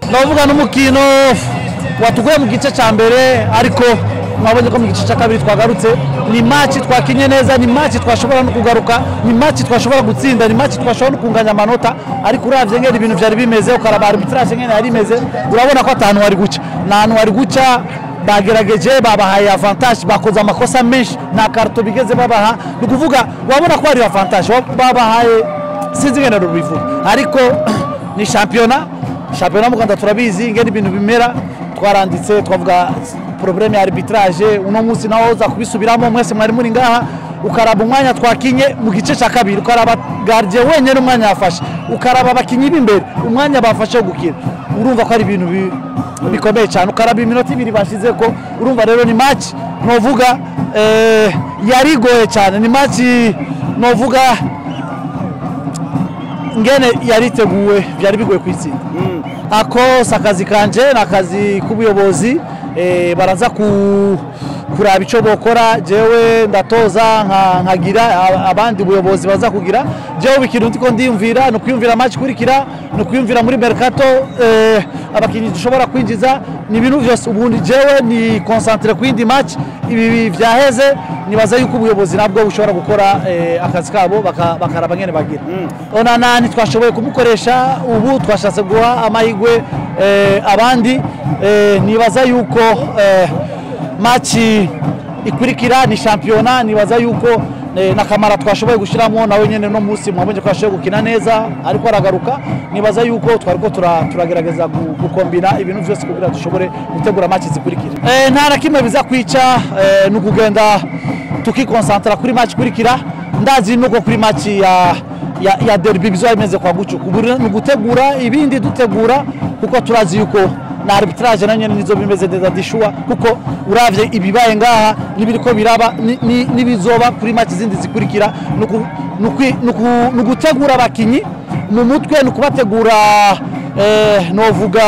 ndavuga n'umukino watuguye mu gice cya mbere ariko mwabonye ko mu gice cya kabiri twagarutse ni maci twakinye neza ni maci twashobora no kugaruka ni maci twashobora gutsinda ni maci twashobora no kunganya amanota ariko uravye ngene ibintu vyari bimeze ukaraba arbitrage ngene yari imeze urabona ko atantu wari guca nta hantu wari guca bagerageje babahaye avantage bakoze amakosa menshi nta karito bigeze babaha ni ukuvuga wabona ko hari avantage babahaye sinzi ngene rubivuga ariko ni shampiyona shampiyona mu rwanda turabizi ngene ibintu bimera twaranditse twavuga probleme ya arbitrage uno munsi nawo uza kubisubiramo mwese mwari muri ngaha ukaraba umwanya twakinye mu gice cya kabiri ukaraba gardien wenyine umwanya yafashe ukaraba abakinnyi b'imbere umwanya bafashe wo gukina urumva ko ari ibintu bi- bikomeye cyane ukaraba iminota ibiri bashize ko urumva rero ni match novuga eh, yari igoye cyane ni match novuga ngene yariteguwe byari bigoye kwitsinda ako si akazi kanje ni akazi k'ubuyobozi eh, baraza ku- kuraba icyo bokora jewe ndatoza nka- nkagira a- abandi buyobozi baza kugira jewe ikintu ndiko ndiyumvira ni ukwiyumvira match ikurikira ni ukwiyumvira muri mercato eh, abakinnyi dushobora kwinjiza ni ibintu byose ubundi jewe ni concentre ku yindi match ibi byaheze nibaza yuko ubuyobozi nabwo bushobora gukora eh, akazi kabo baka- bakaraba ngene bagira onana ntitwashoboye kumukoresha ubu twashatse guha amahirwe eh, abandi eh, nibaza yuko eh, maci ikurikira ni shampiyona nibaza yuko eh, na kamara twashoboye gushyiramo nawe nyine no munsi mwabonye ko yashoboye gukina neza ariko aragaruka nibaza yuko twariko tura- turagerageza gu- gukombina ibintu byose kugira dushobore gutegura maci zikurikira Eh, nta na kimwe biza kwica eh, ni ukugenda tukikonsantara kuri maci ikurikira ndazi nuko kuri maci ya ya, ya derby bizoba bimeze kwa gucu kubura ni ugutegura ibindi dutegura kuko turazi yuko na arbitrage nayo nyene nizo bimeze neza dishuwa kuko uravye ibibaye ngaha n'ibiriko biraba ni- ni- n'ibizoba kuri match zindi zikurikira ni uku- ni ukwi- ni uku- ni ugutegura abakinyi mu mutwe ni ukubategura eh, novuga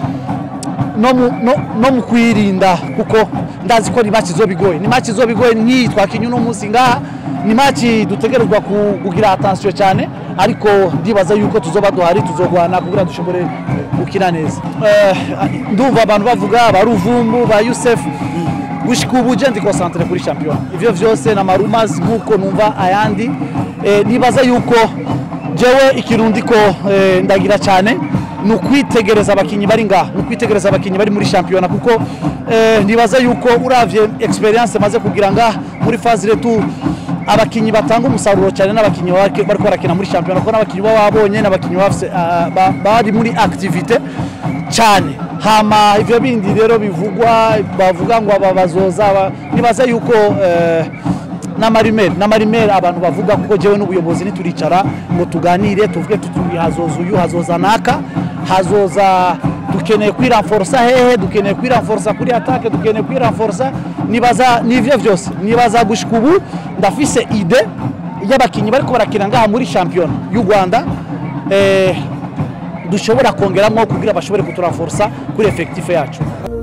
no mu- no- no mu kwirinda kuko ndazi ko ni match izoba igoye ni match izoba igoye nk'iyi twakinye uno munsi ngaha ni match dutegerezwa ku- kugira attention cyane ariko ndibaza yuko tuzoba duhari tuzogwana kugira dushobore gukina neza Eh, ndumva abantu bavuga ba ruvumbu ba yusef gushika ubu je ndi concentre kuri champion ivyo vyose na marumas nkuko numva ayandi Eh, nibaza yuko jewe ikintu ndiko eh, ndagira cyane ni ukwitegereza abakinnyi bari ngaha ni ukwitegereza abakinnyi bari muri shampiyona kuko eh, nibaza yuko uravye experience maze kugira ngaha muri phase retu abakinnyi batanga umusaruro cyane n'abakinnyi bari bariko barakina muri shampiyona kuko n'abakinnyi baba babonye n'abakinnyi bafise, ah, ba- bari muri activite cyane hama ivyo bindi rero bivugwa bavuga ngo aba bazoza aba- nibaza yuko eh, n'amarimeri n'amarimeri abantu bavuga kuko jewe n'ubuyobozi nituricara ngo tuganire tuvuge tuti hazoza uyu hazoza naka hazoza dukeneye kwiranforsa hehe dukeneye kwiranforsa kuri atake dukeneye kwiranforsa nibaza nivyo vyose nibaza gushika ubu ndafise ide y'abakinnyi bariko barakina ngaha muri shampiyona y'u rwanda eh, dushobora kongeramo kugira bashobore kuturanforsa kuri efekitife yacu